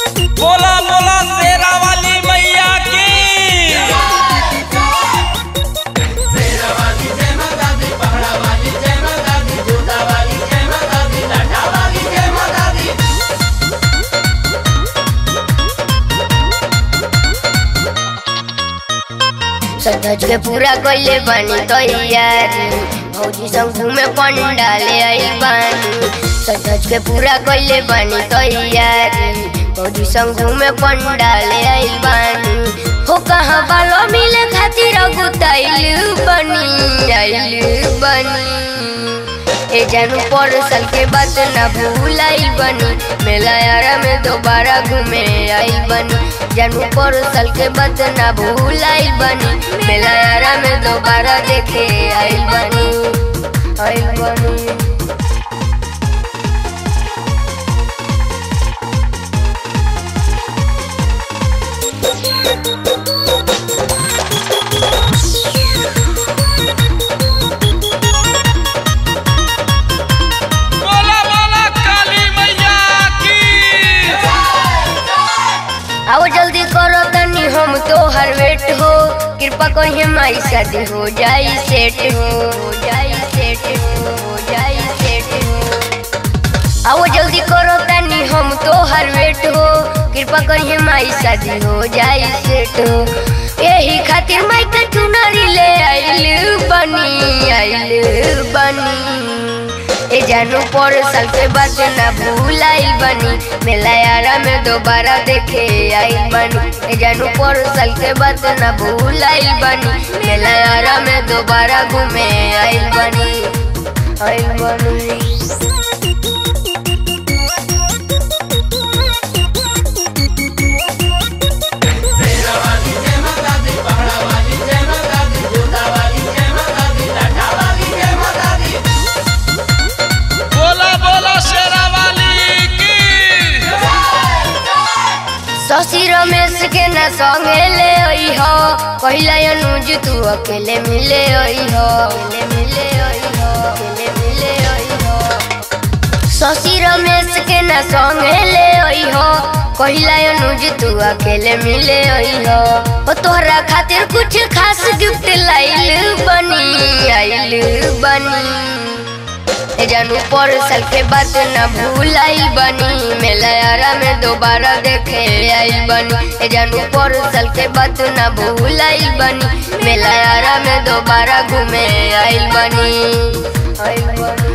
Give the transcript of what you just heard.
बोला बोला शेरा वाली मैया की सज के पूरा कइले बानी तैयारी भौजी संग घूमे पंडाले आई बानी सज के पूरा कइले बानी तैयारी भौजी संग घूमे पंडाले आई बानी हो कहाँ बालो मिले खातिर गुताइल बनी आइल बनी ए जानू पर साल के बाद ना भूलाई बनी मेला यारा में दोबारा घूमे आई बनी जानू पर साल के बाद ना भूलाई बनी मेला यारा में दोबारा देखे आई बनी आई बनी बोला बोला काली मैया की आओ जल्दी करो तनी हम तो हर वेट हो कृपा कहिए माई शादी हो जाई सेट हो हो जाई सेट हो हो जाई सेट हो आओ जल्दी करो तनी हम तो हर वेट हो कृपा करिए माई शादी हो जाई सेट हो यही खातिर माई का चुनरी ले आइल बनी आइल बनी ए जानू पर साल के बाद ना भूलाई बनी मेला यारा में दोबारा देखे आई बनी ए जानू पर साल के बाद ना भूलाई बनी मेला यारा में दोबारा घूमे आई बनी आई बनी बोला बोला शेरा वाली की शशि रमेश के न संगे ले आई हो कहला अनुज तू अकेले मिले आई हो अकेले मिले आई हो अकेले मिले आई हो शशि रमेश के न संगे ले आई हो कहला अनुज तू अकेले मिले आई हो ओ तोहरा खातिर कुछ खास गिफ्ट लाइल बनी आइल बनी ए जानू पर साल के बाद ना भूलाई बनी मेला यारा में दोबारा देखे आई बनी ए जानू पर साल के बाद ना भूलाई बनी मेला यारा में दोबारा घूमे आई बनी आई बनी